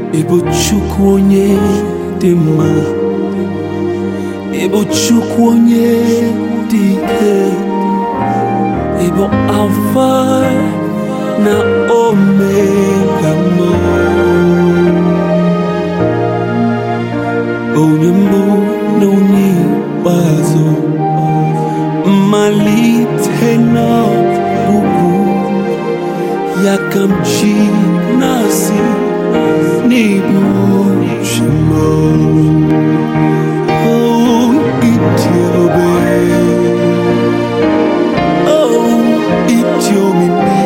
ịbụ Chukwu onye dị mma ịbụ Chukwu onye dị ike ịbụ Alfa na Omega mụ onye mbụ na onye ikpeazụ mmalite na ọgwụgwụ ya ka m ji na-asị n'ibu chimo oh ịdị ebube oh ịdị omimi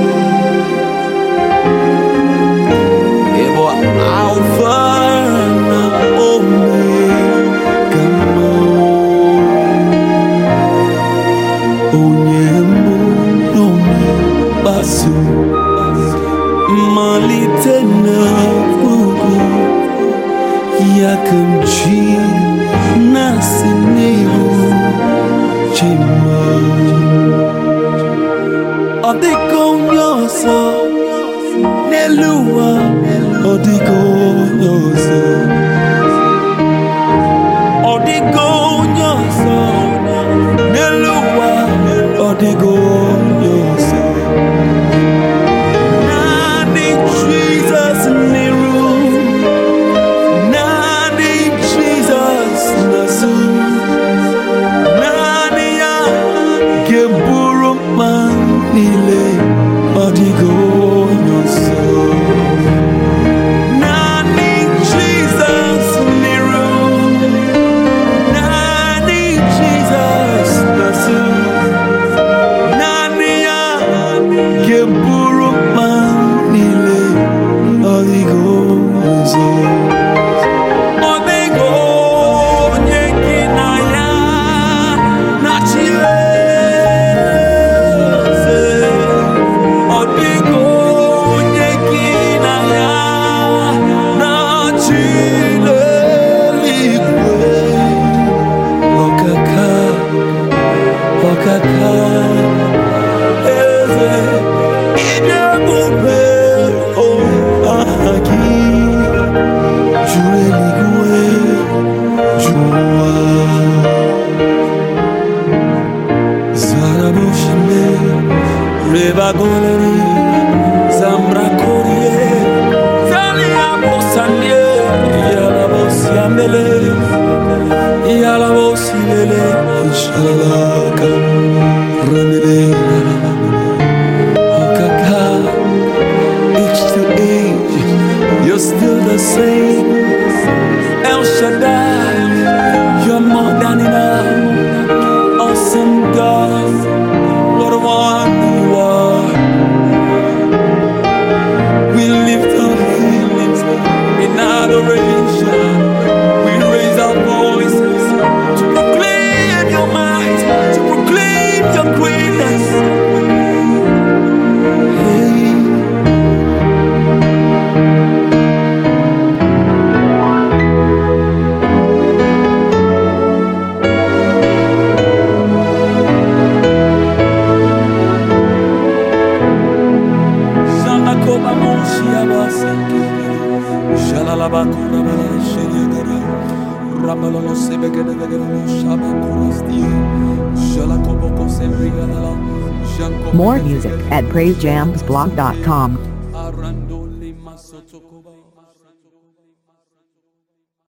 ịbụ alfa na omega mụ onye mbụ na onye ikpeazụ mmalite na ọgwụgwụ ya ka m ji na-asị n'ihu chima ọ dịka onye ọzọ n'elu ụwa ọ dịka onye ọzọ ọ dịka onye ọzọ n'elu ụwa ọ dịka onye ọzọ Naanị Jizọs n'iru, naanị Jizọs n'azụ, naanị ya ga-eburu mkpa niile, ọ dịghị onye ọzọ. Naanị Jizọs n'iru, naanị Jizọs n'azụ, naanị ya ga-eburu mkpa niile ọ dịghị ọzọ ọ dịghị onye gị na ya na-achị eze ọ dịghị onye gị na ya na-achị n'eluigwe ọkaka ọkaka eze ịdị ebube o aha gị juru eluigwe juru ụwa zarabushime rebagoleri zambrakorie zaliabosanie yalabosiamele yalabosilele shalalaka ramele Okaka, age to age, you're still the same. El Shaddai, you're more than enough. Awesome God, what a one you are. We lift our hands in adoration. We raise our voices to proclaim your might, to proclaim your greatness. Hey. Shalakoba moshi abaseke. Shalalabakura bala sheriagara. Ramalolo sebegedegedegede shabakurastie. Shalakoboko sembrigadala. Janko More music at praisejamsblog.com. Arandoli masotokoba.